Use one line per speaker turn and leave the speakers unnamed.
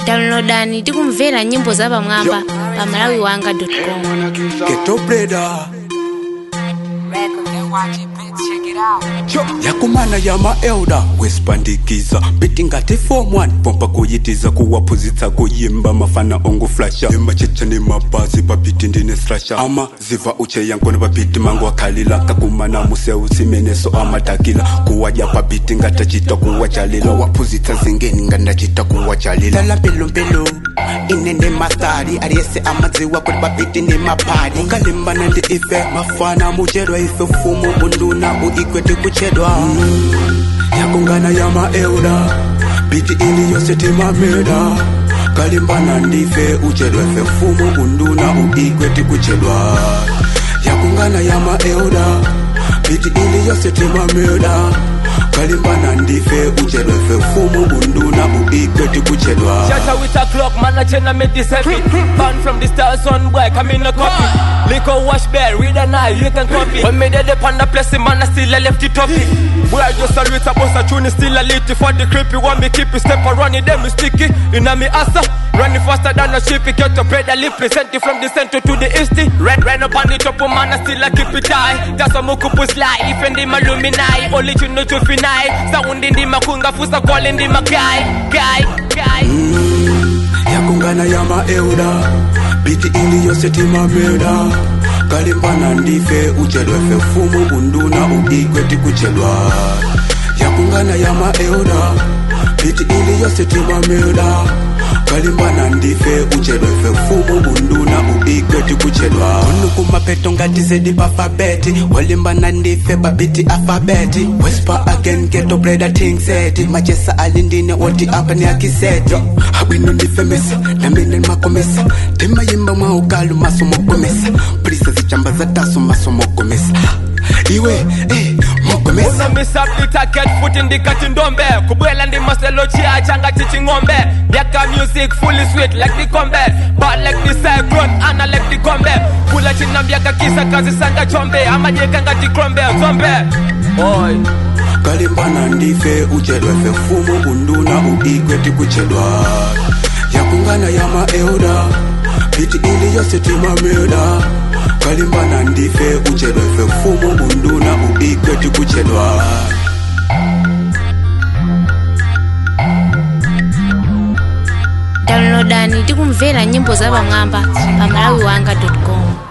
downloadani tikumvera nyimbo za pamwamba pa malawi wanga com
Ghetto Breda yakumana ya maelda wesipandikiza biti ngati form 1 pompa kuyitiza kuwaphunzitsa kuyimba mafana onguflasha imachecha ni mapazi papiti ndine slasha ama ziva ucheya nkona papiti mangu akhalila kakumana museu simeneso amatakila kuwadya papiti ngatachita kuwachalila kuwaphunzitsa zingeni ngandachita kuwachalila lala mpelumpelu inende mastari aliyese amadziwa kuti papiti ndi mapadi ukalimbana ndi ife mafana muchedwa ife fumu unduna uikwete kuchedwa yakungana ya maeuda biti ili yose timameda kalimbana ndife uchedwa ife fumu unduna uikwete kuchedwa yakungana ya maeuda biti ili yose timameda kalimbana ndife uchedwa ife fumu unduna uikwete kuchedwa
Shatter with a clock, man, I chain I make this heavy. Born from the stars, son boy, come in a copy. Liquor wash bear, with an eye, you can copy. When me dead upon the place, man, I still I left it toppy. We are just a with a boss, a tune is still a little for the creepy. Want me keep it step around it, them is sticky. In a me asa, running faster than a ship, it get to bread a lip, present it from the center to the east. Red, red up on the top, man, I still I keep it high. That's a mukupu slide, if in the maluminai, only you know to finai. Sound in the makunga, fusa calling the guy, guy, guy.
yakungana ya maeuda biti ili yose timameda kalimbana ndife uchedwa fe fumu unduna uikweti kuchedwa yakungana ya maeuda biti ili yose timameda kalimbana ndife uchedwa fe fumu unduna uikweti kuchedwa unukumapeto ngati zedi pafabeti walimbana ndife babiti afabeti wespa again geto breda ting seti machesa alindine woti apa ni akiseti abwino ndife mesa namine makomesa timayimba mwa ukalu masomokomesa prisa zichamba zataso masomokomesa iwe eh, mokomesa
Una miss up the target, foot in the cutting dombe. Kubwela ndi maselo chia changa chichi ngombe. Yaka music fully sweet like the combe. Bad like the cyclone, ana like the combe. Kula china mbiaka kisa kazi sanga chombe. Ama jeka ngati krombe, zombe. Oi.
kalimbana ndife uchedwa fe fumu unduna uikweti kuchedwa yakungana ya maeuda biti ili yose timameda kalimbana ndife uchedwa fe fumu unduna uikweti kuchedwa
downloadani tikumvera nyimbo za pamwamba pa malawi wanga com